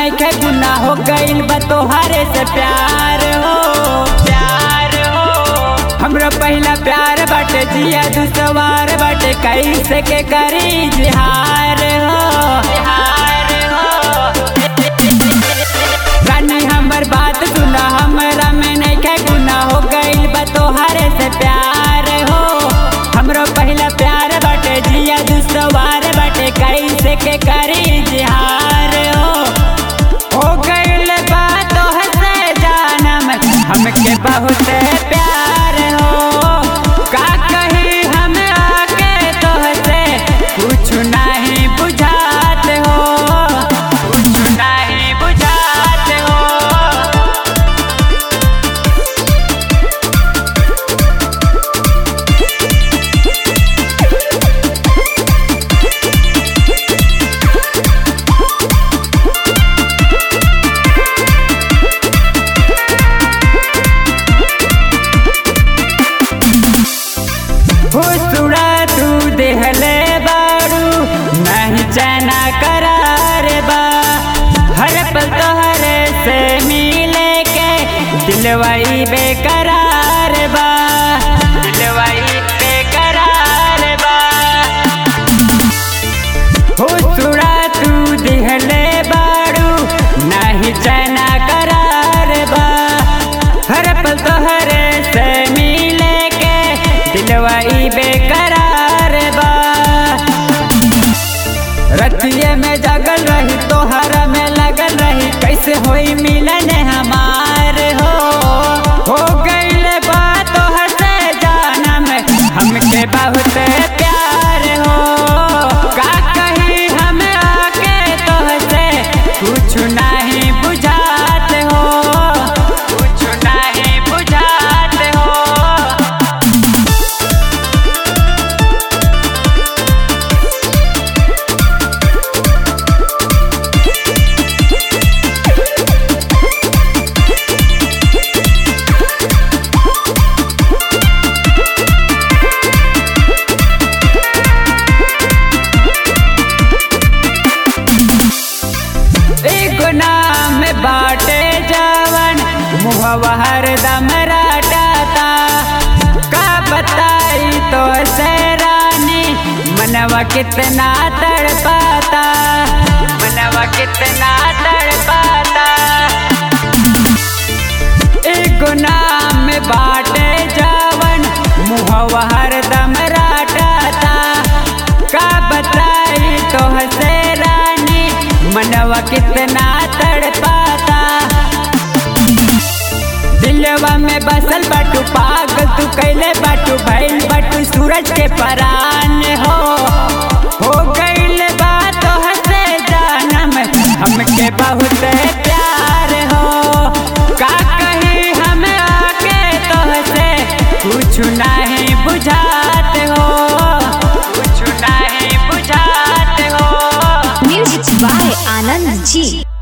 नइखे गुना हो गइल बा तोहरे से प्यार हो प्यार हो हमरा पहला प्यार बाटे जिया दुसवार बाटे कैसे के करी जिहार हो जिहार हो रानी हमर बात सुना हमरा में नइखे गुना हो गइल बा तोहरे से प्यार हो हमरो पहला प्यार बाटे जिया दुसवार बाटे कैसे के करी जिहार हो हो गइल बा तोहसे जानम हमके बहुत प्यार हो का कही हम आके तोहसे कुछ नहीं बुझात हो कुछ नहीं बुझात हो हुसुड़ा तू देहले बारू नहीं चना करार बा हर पल तोहरे से मिले के दिलवाई बेकरार बा दिलवाई बेकरार बा हुसुड़ा तू दिहले बारू नहीं चना करार बा हर पल तोहरे से मिले के दिलवाई बेकरार बा रतिये में जगल रही तोहरा में लगल रही कैसे होई मिलन हमार हो हो गइल बा तोहर से जानम हमके बहुत प्यार हो का कही हम आके तोहसे कुछ नहीं बुझात हो कुछ नहीं बुझात हो एगो नाम बाटे जवन मुहवा हरदम रटाता का बताई तो से रानी मनवा कितना तड़पाता मनवा कितना तड़पाता एगो नाम बाटे जवन मुहवा हरदम रटाता का बताई तो से रानी मनवा कितना तड़पाता दिलवा में बसल बाटू पागल तू कैले बाटू भैल बाटू सूरज के परान हो हो गइल बा तोहसे जानम हमके बहुत प्यार हो का कही हम आके तोहसे कुछ नहीं बुझात हो कुछ नहीं बुझात हो Music by Anand G.